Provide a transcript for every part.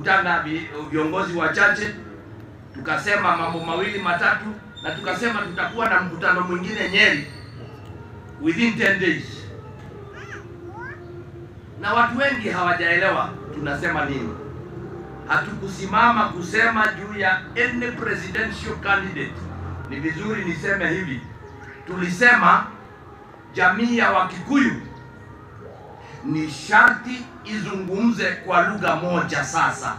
tukakutana vi- viongozi wachache, tukasema mambo mawili matatu, na tukasema tutakuwa na mkutano mwingine Nyeri within 10 days, na watu wengi hawajaelewa tunasema nini. Hatukusimama kusema juu ya any presidential candidate. Ni vizuri niseme hivi, tulisema jamii ya Wakikuyu ni sharti izungumze kwa lugha moja. Sasa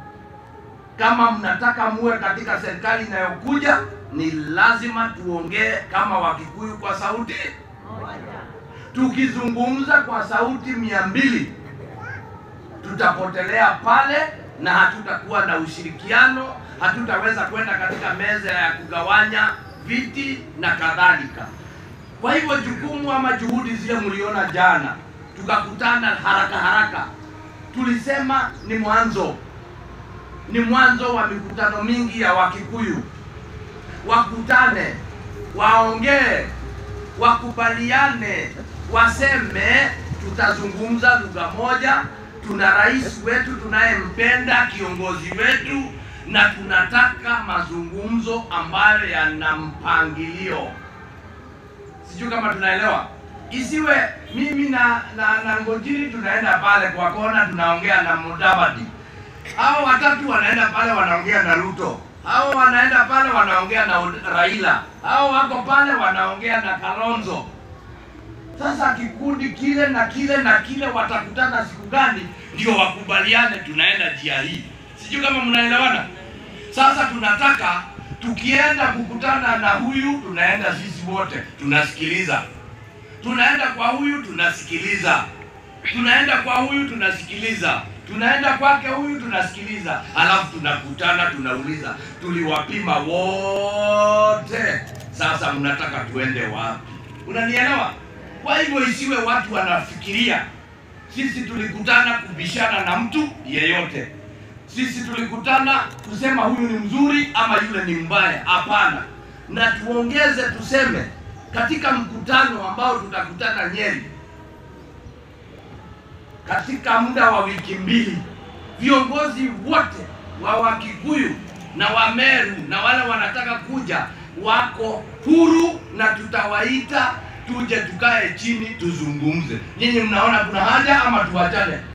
kama mnataka muwe katika serikali inayokuja, ni lazima tuongee kama Wakikuyu kwa sauti. Tukizungumza kwa sauti mia mbili tutapotelea pale na hatutakuwa na ushirikiano, hatutaweza kwenda katika meza ya kugawanya viti na kadhalika. Kwa hivyo jukumu ama juhudi zile mliona jana, tukakutana haraka haraka, tulisema ni mwanzo, ni mwanzo wa mikutano mingi ya Wakikuyu. Wakutane, waongee, wakubaliane, waseme tutazungumza lugha moja. Tuna rais wetu tunayempenda, kiongozi wetu, na tunataka mazungumzo ambayo yana mpangilio. Sijui kama tunaelewa. Isiwe mimi na na, na Ngojiri tunaenda pale kwa kona tunaongea na Mudavadi, hao watatu wanaenda pale wanaongea na Ruto, hao wanaenda pale wanaongea na Ud- Raila, hao wako pale wanaongea na Kalonzo. Sasa kikundi kile na kile na kile watakutana siku gani ndio wakubaliane tunaenda njia hii? Sijui kama mnaelewana. Sasa tunataka tukienda kukutana na huyu, tunaenda sisi wote tunasikiliza, tunaenda kwa huyu tunasikiliza, tunaenda kwa huyu tunasikiliza, tunaenda kwake huyu tunasikiliza, alafu tunakutana tunauliza, tuliwapima wote, sasa mnataka tuende wapi? Unanielewa? Kwa hivyo isiwe watu wanafikiria sisi tulikutana kubishana na mtu yeyote sisi tulikutana kusema huyu ni mzuri ama yule ni mbaya. Hapana, na tuongeze tuseme, katika mkutano ambao tutakutana Nyeri katika muda wa wiki mbili, viongozi wote wa Wakikuyu na Wameru na wale wanataka kuja wako huru, na tutawaita tuje tukae chini tuzungumze. Nyinyi mnaona kuna haja ama tuachane?